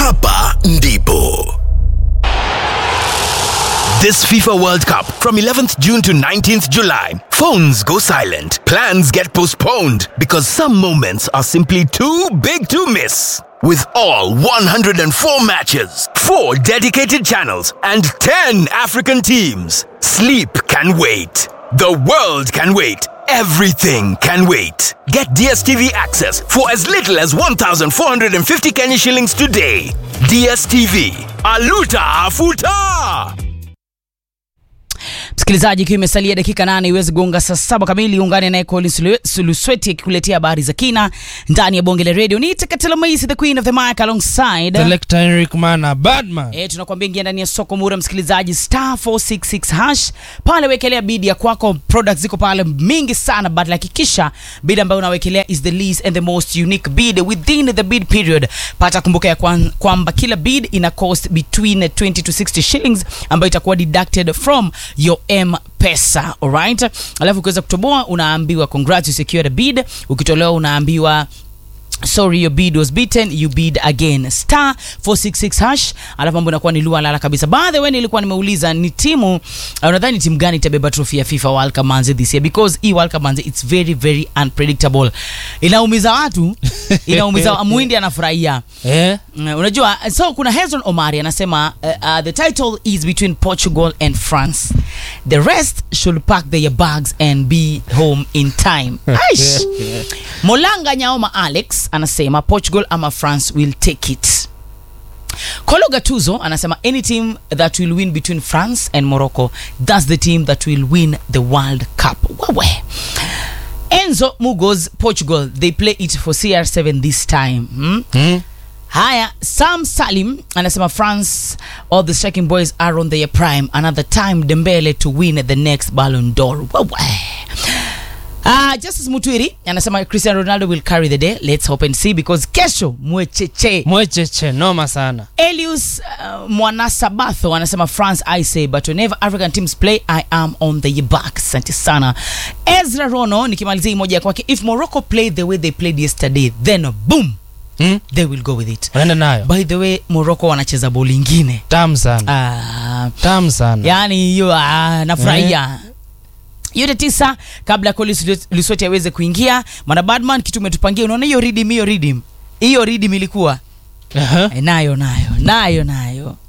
hapa ndipo This FIFA World Cup from 11th June to 19th July. Phones go silent. Plans get postponed because some moments are simply too big to miss. With all 104 matches, 4 dedicated channels, and 10 African teams, sleep can wait. The world can wait. Everything can wait. Get DSTV access for as little as 1,450 Kenya shillings today. DSTV. Aluta Afuta! msikilizaji ikiwa imesalia dakika nane iweze gonga saa saba kamili ungane naye Collins Lu- sulusweti akikuletea habari za kina ndani ya bonge la radio ni Tekatela Maisi, the queen of the mic alongside Selector Henrik Mana Badman. E, tunakwambia ingia ndani ya soko mura msikilizaji star 466 hash pale wekelea bid ya kwako products ziko pale mingi sana but hakikisha bid ambayo unawekelea is the least and the most unique bid within the bid period pata kumbuka ya kwan- kwamba kila bid ina cost between 20 to 60 shillings ambayo itakuwa deducted from your m pesa alright alafu ukiweza kutoboa unaambiwa congrats you secured a bid ukitolewa unaambiwa sorry your bid was beaten you bid again star 466 hash alafu mambo inakuwa ni lua lala kabisa by the way nilikuwa nimeuliza ni timu uh, unadhani timu gani itabeba trophy ya fifa world cup manze this year because hii world cup manze it's very very unpredictable inaumiza watu inaumiza muhindi anafurahia Eh? Mm, unajua so kuna hezron omari anasema uh, uh, the title is between portugal and france the rest should pack their bags and be home in time Aish. molanga nyaoma alex anasema portugal ama france will take it kolo gatuzo anasema any team that will win between france and morocco that's the team that will win the world cup wewe enzo mugos portugal they play it for cr7 this time hmm? Hmm? haya sam salim anasema france all the striking boys are on their prime another time dembele to win the next ballon d'or Wewe. Uh, justice mutwiri anasema cristiano ronaldo will carry the day let's hope and see because kesho mwecheche Mwecheche noma sana. elius uh, mwanasabatho anasema france i say but whenever african teams play i am on the back asante sana ezra rono nikimalizia hii moja ya kwake if morocco play the way they played yesterday then boom Hmm? they will go with it Unaenda nayo. by the way morocco wanacheza boli ingine Tamu sana. ah, Tamu sana. yani hiyo ah, nafurahia yote tisa kabla Collins Lusweti aweze kuingia mwana badman kitu umetupangia unaona hiyo ridim hiyo ridim hiyo ridim ilikuwa Aha. Eh, nayo nayo nayo nayo